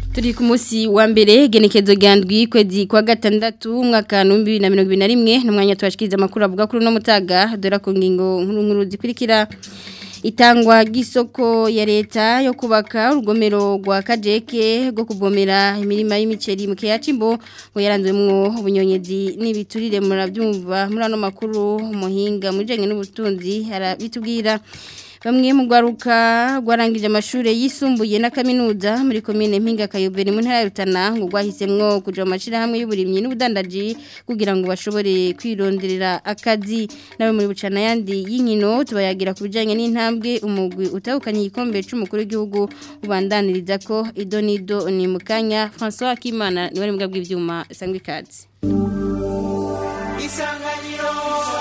turi ku munsi wa mbere genekezo ryandwi kwezi kwa gatandatu umwaka wa bibiri na mirongo ibiri na rimwe n'umwanya tubashikiriza amakuru avuga kuri uno mutaga dore ku ngingo nkuru nkuru zikurikira itangwa ry'isoko ya leta yo kubaka urugomero rwa kajeke rwo kuvomera imirima y'imiceri mu kiyaca imbo ngo yaranzwemo ubunyonyezi n'ibiturire murabyumva muri ano makuru umuhinga mu bijyanye n'ubutunzi arabitubwira bamwe mu rwaruka rwarangije amashuri yisumbuye na kaminuza muri komine mpinga kayobera mu ntara ya Rutana ngo rwahisemwo kuja mu mashirahamwe y'uburimyi n'ubudandaji kugira ngo bashobore kwironderera akazi nawe muri bucana yandi y'inkino tubayagira ku bijanye n'intambwe umugwi utahukanye igikombe c'umukuru w'igihugu ubandaniriza ko idonido ni mukanya François Kimana niwe ari mu bw'ivyuma sangwe ikaze Isanganiro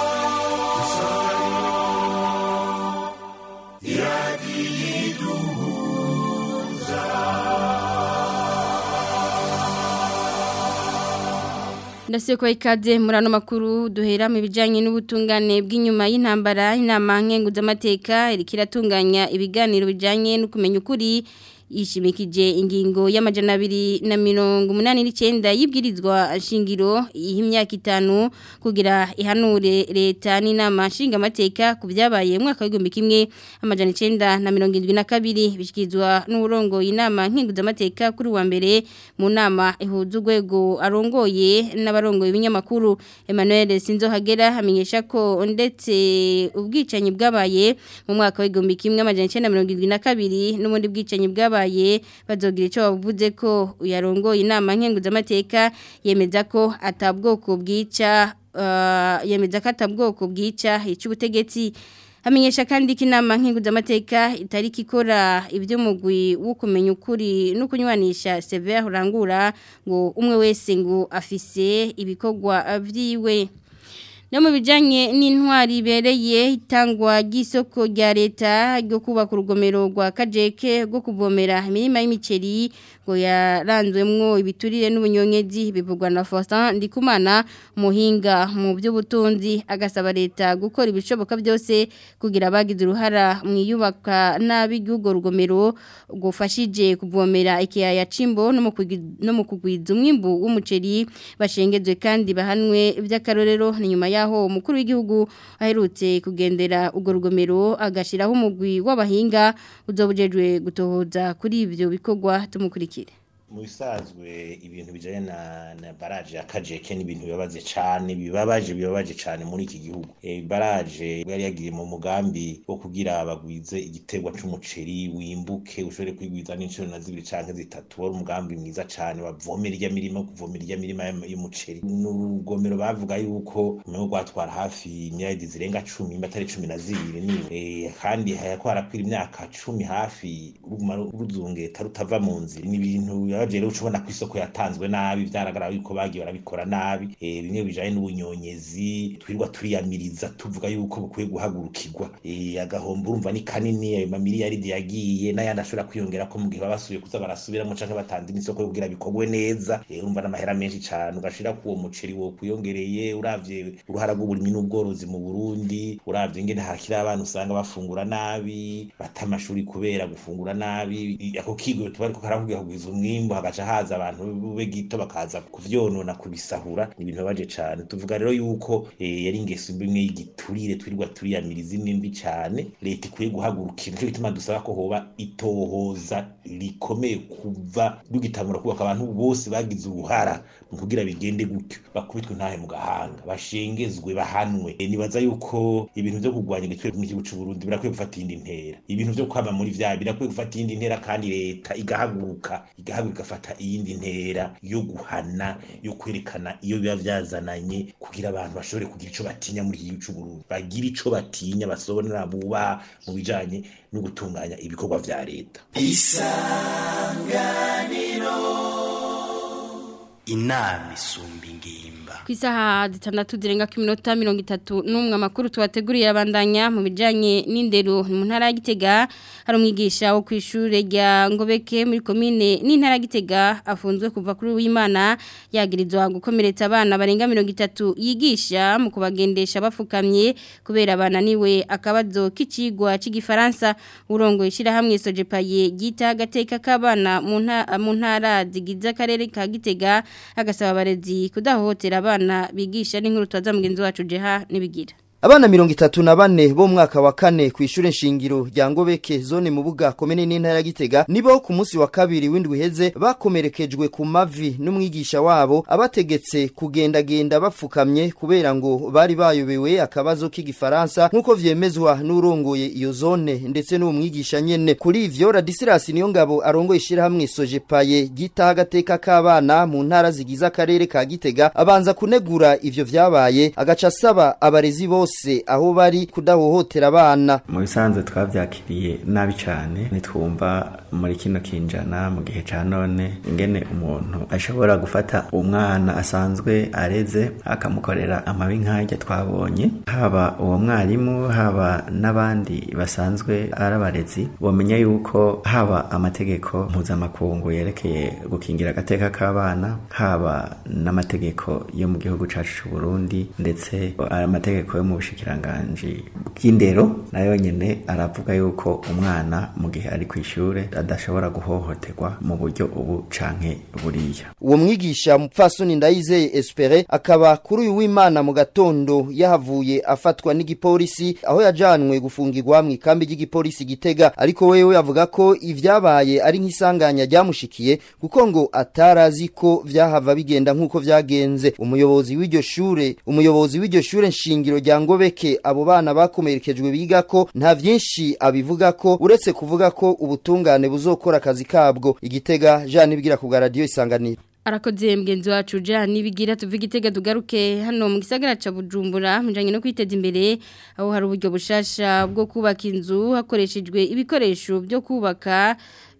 Ndasiye kwa ikaze muri ano makuru duhera mu bijanye n'ubutungane bw'inyuma y'intambara inama nkenguzamateka iriko iratunganya ibiganiro bijanye no kumenya ukuri yishimikije ingingo y'amajana abiri na mirongo umunani n'icyenda y'ibwirizwa shingiro y'imyaka itanu kugira ihanure leta n'inama nshingamateka ku byabaye mu mwaka w'igihumbi kimwe amajana icyenda na mirongo irindwi na kabiri bishyikirizwa n'uburongo inama nkenguzamateka kuri wa mbere mu nama ihuza urwego arongoye n'abarongoye ibinyamakuru Emmanuel Sinzohagera amenyesha ko ndetse ubwicanyi bwabaye mu mwaka w'igihumbi kimwe amajana icyenda mirongo irindwi na kabiri n'ubundi bwicanyi bwabaye babaye bazogira icyo bavuze ko uyarongoye inama nkenguzamateka yemeza ko atabwoko bwica yemeza ko atabwoko bwica icy'ubutegetsi hamenyesha kandi ko inama nkenguzamateka itari ikora iby'umugwi wo kumenya ukuri no kunywanisha severe urangura ngo umwe wese ngo afise ibikorwa byiwe no mu bijyanye n'intwari ibereye itangwa ry'isoko rya leta ryo kubaka urugomero rwa kajeke rwo kuvomera imirima y'imiceri ngo yaranzwemwo ibiturire n'ubunyonyezi bivugwa na Faustin Ndikumana muhinga mu by'ubutunzi agasaba leta gukora ibishoboka byose kugira abagize uruhara mu iyubaka nabi ry'urwo rugomero gufashije kuvomera ikiyaya cimbo no mu kugwiza umwimbu w'umuceri bashengezwe kandi bahanwe by'akarorero ni nyuma yaho umukuru w'igihugu aherutse kugendera urwo rugomero agashiraho umugwi w'abahinga uzobujejwe gutohoza kuri ibyo bikorwa tumukurikire mu bisanzwe ibintu bijanye na, na baraje ya kajeke ni ibintu bibabaje cane bibabaje bibabaje cane muri iki gihugu e, baraje yari yagiye mu mugambi wo kugira abagwize igiterwa c'umuceri wimbuke ushobore kwigwiza n'inshuro na zibiri canke zitatu wari umugambi mwiza cane bavomera irya mirima kuvomera irya mirima y'umuceri n'urugomero bavuga yuko umengo rwatwara hafi imyaka zirenga cumi imbatari cumi na zibiri niwe e, kandi hayako harakwira imyaka cumi hafi ruguma ruzungeta rutava mu nzira n'ibintu yaje rero ucubona ku isoko yatanzwe nabi byaragaragara yuko bagiye barabikora nabi eh bimwe bijanye n'ubunyonyezi twirwa turiyamiriza tuvuga yuko bukwiye guhagurukirwa eh agahomba urumva ni kanini ayo mamiliyaridi yagiye n'ayandi ashobora kwiyongera ko mu gihe babasubiye kuza barasubiramo canke batanze n'isoko kugira bikorwe neza eh urumva n'amahera menshi cane ugashira ku uwo muceri wo kuyongereye uravye uruhara rw'uburimi n'ubworozi mu Burundi uravye ingene hakira abantu usanga bafungura nabi bata amashuri kubera gufungura nabi ako kigo tuba ariko karakubwira kugwiza umwimbu hagaca haza abantu bube gito bakaza kuvyonona kubisahura ni ibintu baje cane tuvuga rero yuko eh, yari ingeso imwe y'igiturire twirirwa turiyamiriza nimbi cane leta ikwiye guhagurukira nico gituma dusaba ko hoba itohoza rikomeye kuva rugitangura kubaka abantu bose bagize uruhara mu kugira bigende gutyo bakubitwe ntahe mu gahanga bashengezwe bahanwe e, nibaza yuko ibintu vyo kurwanya igitwere mu gihugu c'u Burundi birakwiye gufata iyindi ntera ibintu vyo kwama muri vya birakwiye gufata iyindi ntera kandi leta igahaguruka igahaguruka igafata iyindi ntera yo guhana yo kwerekana iyo biba vyazananye kugira abantu bashobore kugira ico batinya muri iki gihugu c'u Burundi bagira ico batinya basobonera buba mu bijanye no gutunganya ibikorwa vya leta isanganiro inama isumba ingimba ku isaha zitandatu zirenga ku minota mirongo itatu n'umwe amakuru tubateguriye abandanya mu bijyanye n'indero mu ntara ya gitega hari umwigisha wo ku ishuri rya ngobeke muri komine n'intara ya gitega afunzwe kuva kuri w'imana yagirizwa gukomeretsa abana barenga mirongo itatu yigisha mu kubagendesha bafukamye kubera bananiwe akabazo k'ikigwa cy'igifaransa urongo ishyirahamwe sojepaye gita agateka k'abana mu ntara zigize akarere ka gitega agasaba abarezi kudahohotera abana bigisha n'inkuru twaza mugenzi wacu jeha nibigira Abana mirongo itatu na bane bo mwaka wa kane ku ishure nshingiro rya Ngobeke zone mu buga komene n'intara ya Gitega nibo ku munsi wa kabiri w'indwi heze bakomerekejwe ku mavi n'umwigisha wabo abategetse kugenda genda bafukamye kubera ngo bari bayobewe akabazo k'igifaransa nkuko vyemezwa n'urongoye iyo zone ndetse n'uwo mwigisha nyene kuri ivyo Radisilas niyo ngabo arongoye ishirahamwe Sojepaye gitaha agateka k'abana mu ntara zigize akarere ka Gitega abanza kunegura ivyo vyabaye agaca asaba abarezi bose bose aho bari kudahohotera abana mu bisanzwe twavyakiriye nabi cyane nitwumva muri kino kinjana mu gihe ca none ingene umuntu ashobora gufata umwana asanzwe areze akamukorera amabi nk'ajya twabonye haba uwo mwarimu haba n'abandi basanzwe ari abarezi bomenya yuko haba amategeko mpuzamakungu yerekeye gukingira agateka k'abana haba n'amategeko yo mu gihugu cacu c'u Burundi ndetse amategeko yo mu bushikiranganji bw'indero nayo nyene aravuga yuko umwana mu gihe ari ku ishure adashobora guhohoterwa mu buryo ubu canke buriya uwo mwigisha mupfasoni ndayizeye espere akaba kuri uyu w'imana mu gatondo yahavuye afatwa n'igipolisi aho yajanwe gufungirwa mu ikambi ry'igipolisi gitega ariko wewe avuga ko ivyabaye ari nk'isanganya ryamushikiye kuko ngo atarazi ko vyahava bigenda nk'uko vyagenze umuyobozi w'iryo shure umuyobozi w'iryo shure nshingiro rya ngobeke abo bana bakomerekejwe biga ko nta vyinshi abivuga ko uretse kuvuga ko ubutungane buzokora akazi kabwo igitega Jean Nibigira ku radio isanganiro arakoze mgenzi wacu Jean Nibigira tuvuga igitega tugaruke hano mu gisagara ca Bujumbura mujanye no kwiteza imbere aho hari uburyo bushasha bwo kubaka inzu hakoreshejwe ibikoresho byo kubaka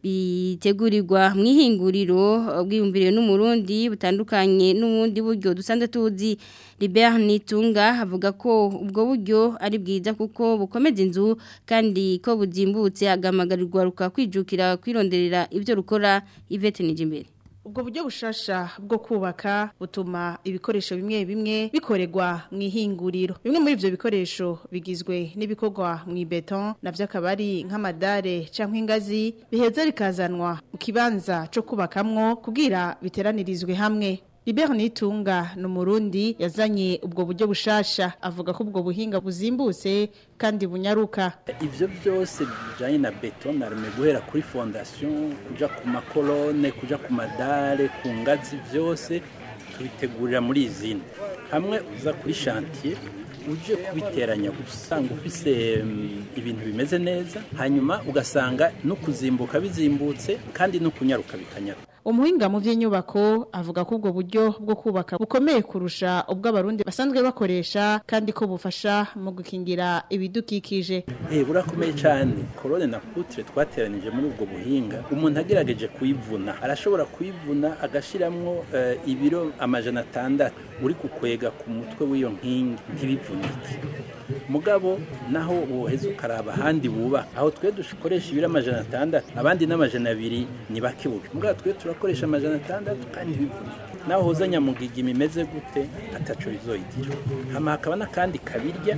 bitegurirwa mu ihinguriro bwiyumviriwe n'umurundi butandukanye n'ubundi buryo dusanzwe tuzi Libert Nitunga avuga ko ubwo buryo ari bwiza kuko bukomeza inzu kandi ko buzimbutse agamagarirwa rukakwijukira kwironderera ibyo rukora Yvette Nijimbere ubwo buryo bushasha bwo kubaka butuma ibikoresho bimwe bimwe bikorerwa mu ihinguriro bimwe muri ivyo bikoresho bigizwe n'ibikorwa mu ibeton navyo akaba ari nk'amadare canke ingazi biheza bikazanwa mu kibanza co kubakamwo kugira biteranirizwe hamwe Libert Nitunga ni umurundi yazanye ubwo buryo bushasha avuga ko ubwo buhinga buzimbutse kandi bunyaruka ivyo byose bijanye na beton arme guhera kuri fondation kuja ku makolone kuja ku madare ku ngazi vyose tubitegurira muri izindi hamwe uza kuri chantier uje kubiteranya usanga ufise ibintu bimeze neza hanyuma ugasanga no kuzimbuka bizimbutse kandi no kunyaruka bikanyaruka umuhinga mu by'inyubako avuga ko ubwo buryo bwo kubaka bukomeye kurusha ubwo abarundi basanzwe bakoresha kandi ko bufasha mu gukingira ibidukikije eh burakomeye cyane korone na putre twateranije muri ubwo buhinga umuntu agerageje kuyivuna arashobora kuyivuna agashiramwo uh, ibiro amajana atandatu uri kukwega ku mutwe w'iyo nkingi ntibivunike mugabo naho woheza ukaraba ahandi buba aho twe dukoresha ibiro amajana atandatu abandi n'amajana abiri ni bake buke mugabo twe turakoresha amajana atandatu kandi bivunike naho hoza nyamugigima imeze gute ataco bizoyigira hama hakaba n'akandi kabirya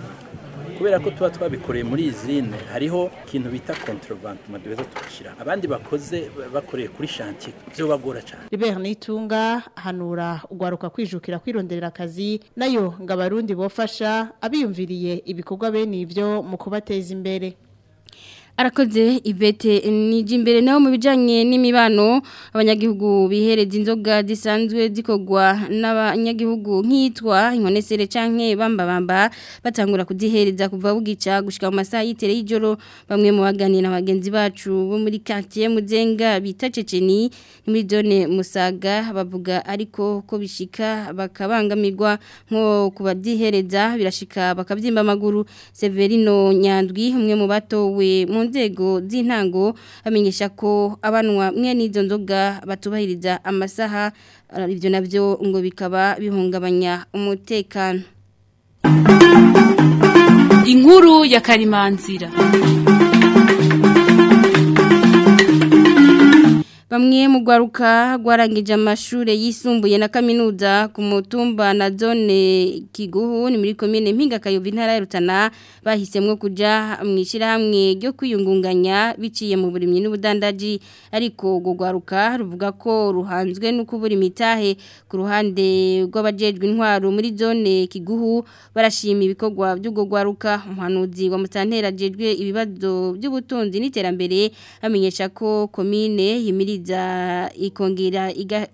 kubera ko tuba twabikoreye muri izine hariho ikintu bita contrebantement duheza tugashira abandi bakoze bakoreye kuri chantier byo bagora cyane Libert Nitunga hanura ugwaruka kwijukira kwironderera akazi nayo ngo abarundi bofasha abiyumviriye ibikorwa bene ivyo mu kubateza imbere arakoze ivete niji imbere naho mu bijanye n'imibano abanyagihugu bihereza inzoga zisanzwe zikogwa n'abanyagihugu nkitwa inkonesere canke bamba bamba batangura kuzihereza kuva bugica gushika mu masaha yitere y'ijoro bamwe mu baganira bagenzi bacu bo muri quartier muzenga bita Ceceni ni muri zone Musaga bavuga ariko ko bishika bakabangamirwa nko kubadihereza birashika bakavyimba amaguru Severino Nyandwi umwe mu batowe mu mu nzego z'intango amenyesha ko abanwa mwe n'izo nzoga batubahiriza amasaha ibyo nabyo ngo bikaba bihungabanya umutekano inkuru ya karimanzira Bamwe mu gwaruka gwarangije amashure yisumbuye na kaminuza ku mutumba na zone Kiguhu ni muri commune Mpinga Kayovi ntara ya Rutana bahisemwe kuja mwishira hamwe ryo kwiyungunganya biciye mu burimyi n'ubudandaji ariko go gwaruka ruvuga ko ruhanzwe no kubura imitahe ku ruhande rw'abajejwe intwaro muri zone Kiguhu barashima ibikorwa by'ugo gwaruka umuhanuzi wa mutantera jejwe ibibazo by'ubutunzi n'iterambere amenyesha ko commune yimiri za ikongera iga,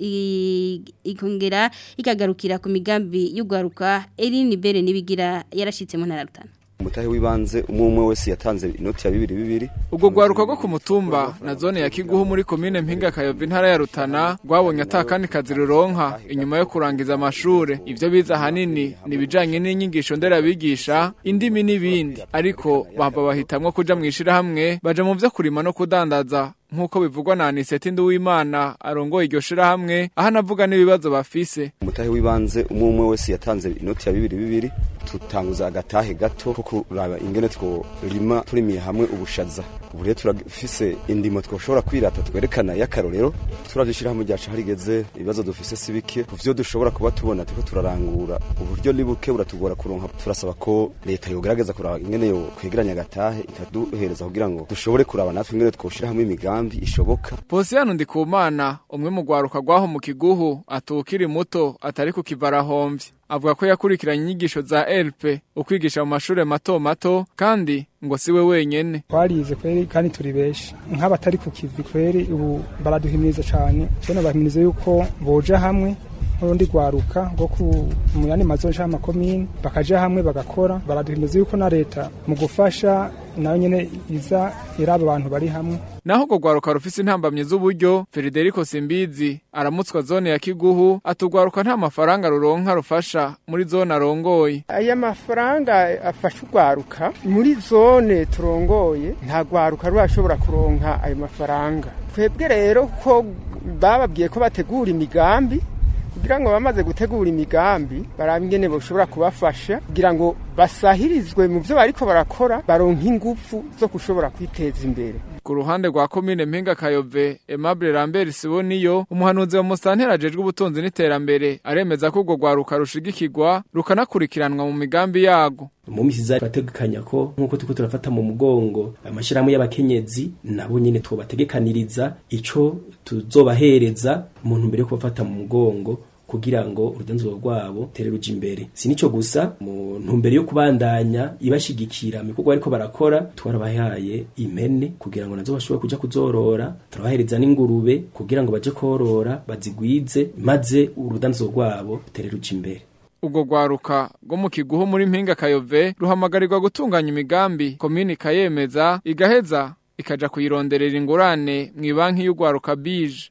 ikongera ikagarukira ku migambi y'ugwaruka Eline Bere nibigira yarashitse mu ntararutana umutahe w'ibanze umwe umwe wese yatanze inoti ya bibiri bibiri ubwo gwaruka rwo ku mutumba na zone ya Kiguhu muri komine Mpinga Kayovi ntara ya Rutana rwabonye atakandi kazi ruronka inyuma yo kurangiza amashure ivyo biza hanini nibijanye n'inyigisho nderabigisha indimi n'ibindi ariko bamba bahitamwo kuja mwishira hamwe baje mu vyo kurima no kudandaza nk'uko bivugwa na Aniseti Nduwimana arongoye iryo shirahamwe aho anavuga n'ibibazo bafise umutahe w'ibanze umwe umwe wese yatanze inoti ya bibiri bibiri tutanguza agatahe gato ko kuraba ingene tworima turimiye hamwe ubushaza ubu rero turafise indimo twoshobora kwirata twerekana y'akarorero turavishira hamwe ryacu harigeze ibibazo dufise si bike ku vyo dushobora kuba tubona turiko turarangura uburyo ni buke buratugora kuronka turasaba ko leta yogerageza kuraba ingene yo kwegeranya agatahe ikaduhereza kugira ngo dushobore kuraba natwe ingene twoshira hamwe imigambi ishoboka Posiyano Ndikumana umwe mu gwaruka gwaho mu kiguhu atukiri muto atari ku kivarahomvye avuga ko yakurikiranye inyigisho za LP ukwigisha mu mashure mato mato kandi ngo siwe wenyene twarize kweri kandi turi beshi nk'abatari ku kivi kweri ubu baraduhimiriza cyane cyane bahimiriza yuko boja hamwe n'urundi rwaruka rwo ku mu yandi mazo nshya amakomine bakaja hamwe bagakora baraduhimiriza yuko na leta mu gufasha nayo nyene iza iraba abantu bari hamwe naho urwo rwaruka rufise intambamyi z'uburyo Federico Simbizi aramutswa zone ya Kiguhu atugwaruka nta mafaranga ruronka rufasha muri zone arongoye aya mafaranga afasha urwaruka muri zone turongoye nta rwaruka rurashobora kuronka ayo mafaranga twebwe rero ko bababwiye ko bategura imigambi kugira ngo bamaze gutegura imigambi barabe ingene boshobora kubafasha kugira ngo basahirizwe mu byo bariko barakora baronka ingufu zo gushobora kwiteza imbere ku ruhande rwa komine Mpinga Kayove Aimable Lambert Siboniyo umuhanuzi wa Mustantera ajejwe ubutunzi n'iterambere aremeza ko urwo rwaruka rushigikirwa rukanakurikiranwa mu migambi yago mu misi za bategekanya ko nkuko tuko turafata mu mugongo amashirahamwe y'abakenyezi nabo nyene twobategekaniriza ico tuzobahereza mu ntumbero yo kubafata mu mugongo kugira ngo urudanzuro rwabo tere ruja imbere si nico gusa mu ntumbero yo kubandanya ibashigikira mikorwa ariko barakora twarabahaye impene kugira ngo nazo bashobore kuja kuzorora turabahereza n'ingurube kugira ngo baje korora bazigwize maze urudanzuro rwabo tere ruja imbere ubwo rwaruka rwo mu kiguhu muri mpinga kayove ruhamagarirwa gutunganya imigambi komini ikayemeza igaheza ikaja kuyironderera ingurane mu ibanki y'urwaruka bije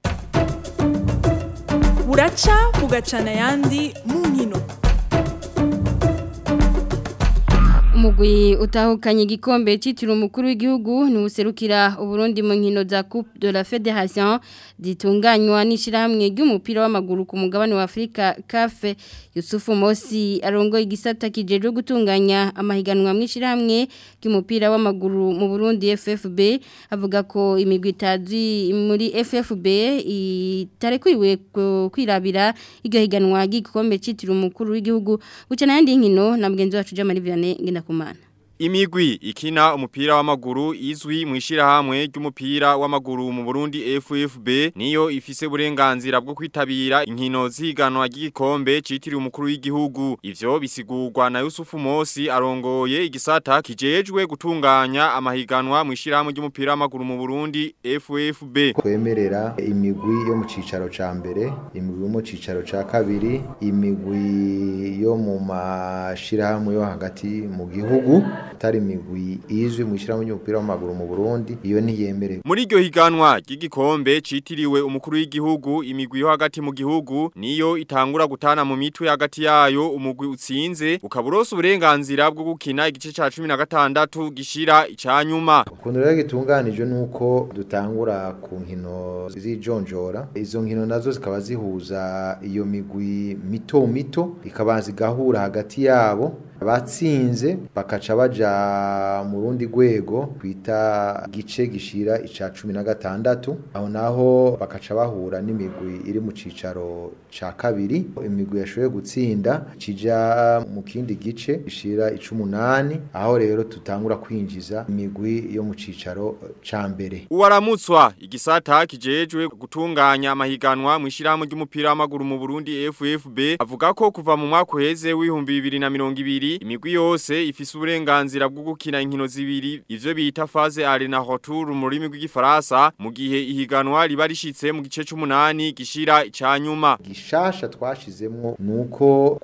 buraca bugacana ayandi mu nkino umugwi utahukanye igikombe cyitiriwe umukuru w'igihugu ni userukira uburundi mu nkino za coupe de la fédération zitunganywa n'ishyirahamwe ry'umupira w'amaguru ku mugabane wa afurika kafe yusufu mosi arongoye igisata kijejwe gutunganya amahiganwa mu ishyirahamwe ry'umupira w'amaguru mu burundi ffb avuga ko imigwi itazi muri ffb itarekuriwe kwirabira iryo higanwa ry'igikombe cyitiriwe umukuru w'igihugu buca n'ayandi nkino na mugenzi wacu jamari vianney ngendakumana Imigwi ikina umupira w'amaguru izwi mu ishirahamwe ry'umupira w'amaguru mu Burundi FFB niyo ifise uburenganzira bwo kwitabira inkino ziganwa ry'igikombe citiriwe umukuru w'igihugu ivyo bisigurwa na Yusufu Mosi arongoye igisata kijejwe gutunganya amahiganwa mu ishirahamwe ry'umupira w'amaguru mu Burundi FFB kwemerera imigwi yo mu cicaro ca mbere imigwi yo mu cicaro ca kabiri imigwi yo mu mashirahamwe yo hagati mu gihugu atari imigwi izwi mu ishyirahamwe ry'umupira w'amaguru mu Burundi iyo ntiyemerewe Muri iryo higanwa ry'igikombe citiriwe umukuru w'igihugu imigwi yo hagati mu gihugu niyo itangura gutana mu mitwe hagati yayo umugwi utsinze ukaburosa uburenganzira bwo gukina igice ca 16 gishira icanyuma. ukuntu rero gitunganije nuko dutangura ku nkino z'ijonjora izo nkino nazo zikaba zihuza iyo migwi mito mito ikabanza igahura hagati yabo abatsinze bakaca baja mu rundi rwego twita gice gishira ica cumi na gatandatu aho naho bakaca bahura n'imigwi iri mu cicaro ca kabiri imigwi yashoboye gutsinda kija mu kindi gice gishira icumunani aho rero tutangura kwinjiza imigwi yo mu cicaro ca mbere Uwaramutswa igisata kijejwe gutunganya amahiganwa mu ishirahamwe ry'umupira w'amaguru mu Burundi FFB avuga ko kuva mu mwaka uheze w'ibihumbi bibiri na mirongo ibiri imigwi yose ifise uburenganzira bwo gukina inkino zibiri ivyo bita phase arena retour mu rurimi rw'igifaransa mu gihe ihiganwa riba rishitse mu gice c'umunani gishira icanyuma gishasha twashizemwo nuko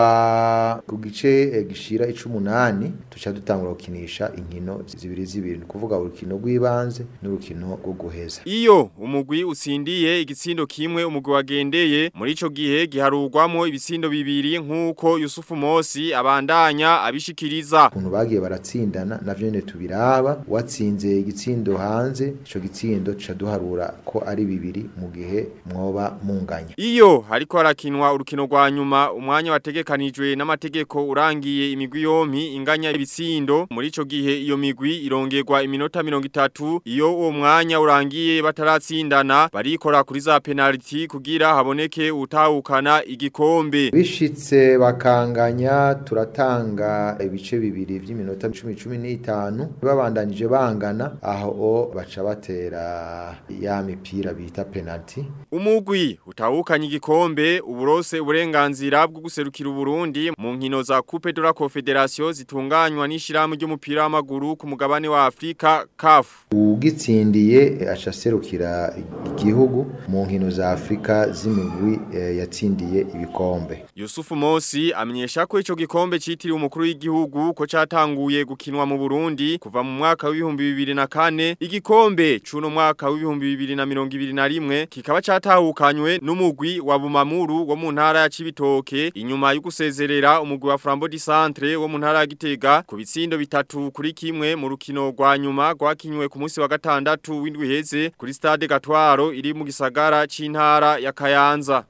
kuva ku gice eh, gishira icumunani tuca dutangura gukinisha inkino zibiri zibiri ni kuvuga urukino rw'ibanze n'urukino rwo guheza Iyo umugwi utsindiye igitsindo kimwe umugwi wagendeye muri ico gihe giharurwamo ibitsindo bibiri nk'uko Yusufu Mosi abandanya abishikiriza. ukuntu bagiye baratsindana navyo nyene tubiraba watsinze igitsindo hanze ico gitsindo tuca duharura ko ari bibiri mu gihe mwoba munganya Iyo hariko harakinwa urukino rwa nyuma umwanya wategekanijwe n'amategeko urangiye imigwi yompi inganya ibitsindo muri ico gihe iyo migwi irongerwa iminota 30 iyo uwo mwanya urangiye bataratsindana barikora kuri za penalty kugira haboneke utahukana igikombe bishitse bakanganya turatanga ibice bibiri vy'iminota 10 15 babandanije bangana aho baca batera ya mipira bita penalty Umugwi utahukanye igikombe uburose uburenganzira bwo guserukira Uburundi mu nkino za Coupe de la Confederation zitunganywa n'ishirahamwe ry'umupira w'amaguru ku mugabane wa Afrika CAF. ugitsindiye aca serukira igihugu mu nkino za Afrika z'imigwi eh, yatsindiye ibikombe Yusufu Mosi amenyesha ko ico gikombe citiriwe umukuru w'igihugu ko catanguye gukinwa mu Burundi kuva mu mwaka w'ibihumbi bibiri na kane igikombe c'uno mwaka w'ibihumbi bibiri na mirongo ibiri na rimwe kikaba catahukanywe n'umugwi wa Bumamuru wo mu ntara ya Cibitoke inyuma yo gusezerera umugwi wa Flambeau du Centre wo mu ntara ya Gitega ku bitsindo bitatu kuri kimwe mu rukino rwa nyuma rwakinywe ku munsi wa gatandatu w'indwi heze kuri stade Gatwaro iri mu gisagara c'intara ya Kayanza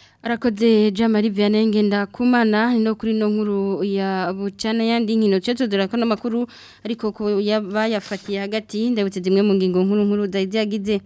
Arakoze Jamari Vianney ngenda kumana no kuri no nkuru ya bucana yandi nkino cyo dora ko namakuru ariko ko yabayafatiye hagati ndabutse zimwe mu ngingo nkuru nkuru zagize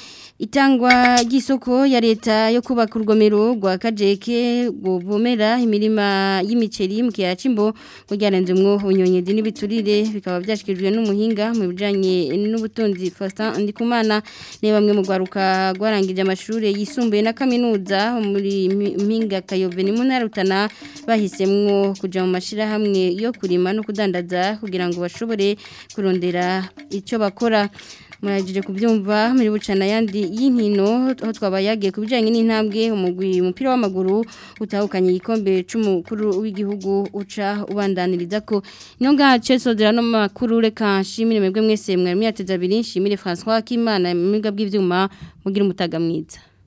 Itangwa gisoko ya leta yo kubaka urugomero rwa kajeke gubomera imirima y'imiceri mu kiya cimbo kujyarenze mwo unyonyezi n'ibiturire bikaba byashikijwe n'umuhinga mu bijanye n'ubutunzi Faustin Ndikumana ne bamwe mu gwaruka gwarangije amashuri yisumbuye na kaminuza muri mpinga kayove ni munarutana bahisemwo kuja mu mashira hamwe yo kurima no kudandaza kugira ngo bashobore kurondera ico bakora muragije kubyumva muri bucana yandi y'inkino aho twabayagiye ku bijyanye n'intambwe umugwi umupira w'amaguru utahukanye igikombe cy'umukuru w'igihugu uca ubandaniriza ko ino ngace sodera no makuru reka nshimire mwebwe mwese mwari mwateze abiri nshimire François Kimana mu bw'ibyuma mugira umutaga mwiza